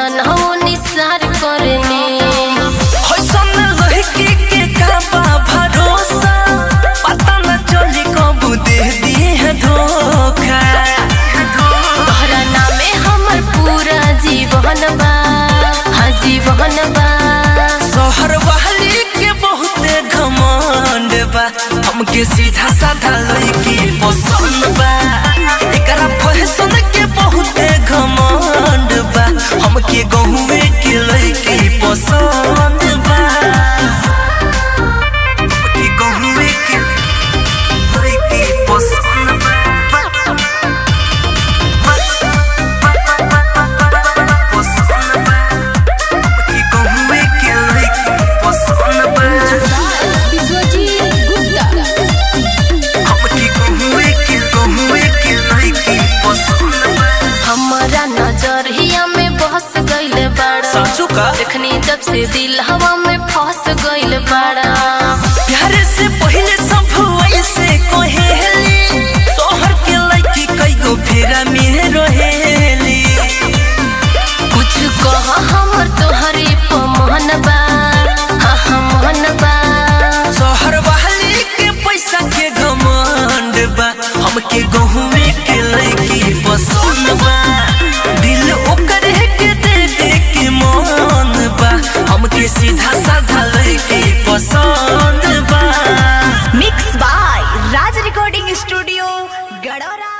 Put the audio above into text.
जनहो निसार करनी होइसन लड़की के का बा भरोसा पता न चली कब दे दी है धोखा तोहरा नामे हमर पूरा जीवन बा हाँ जीवन बा शहर वाली के बहुते घमंड बा हमके सीधा साधा लड़की पसंद बा एकरा फैशन के बहुते घमंड बा हमके गहुए के लड़की पसंद बा हमके गहुए के लड़की पसंद पसंद बा हमके गहुए के लड़की पसंद बा विश्वजीत गुप्ता हमके गहुए के गहुए के लड़की पसंद बा हमारा नजरिया में बस गइल बाड़ा साचू का देखनी जब से दिल हवा में फंस गइल बाड़ा प्यारे से पहले सब ऐसे कहेली शहर के लड़की कई गो फेरा में रहेली कुछ कह हमर तोहरे पमन बा हाँ हाँ मन बा शहर वाली के पैसा के घमंड बा हमके गहुए के लड़की पसंद बा दिल ओकर के दे दे के मन बा हमके सीधा साधा लड़की पसंद बा mix by Raj recording studio गडोरा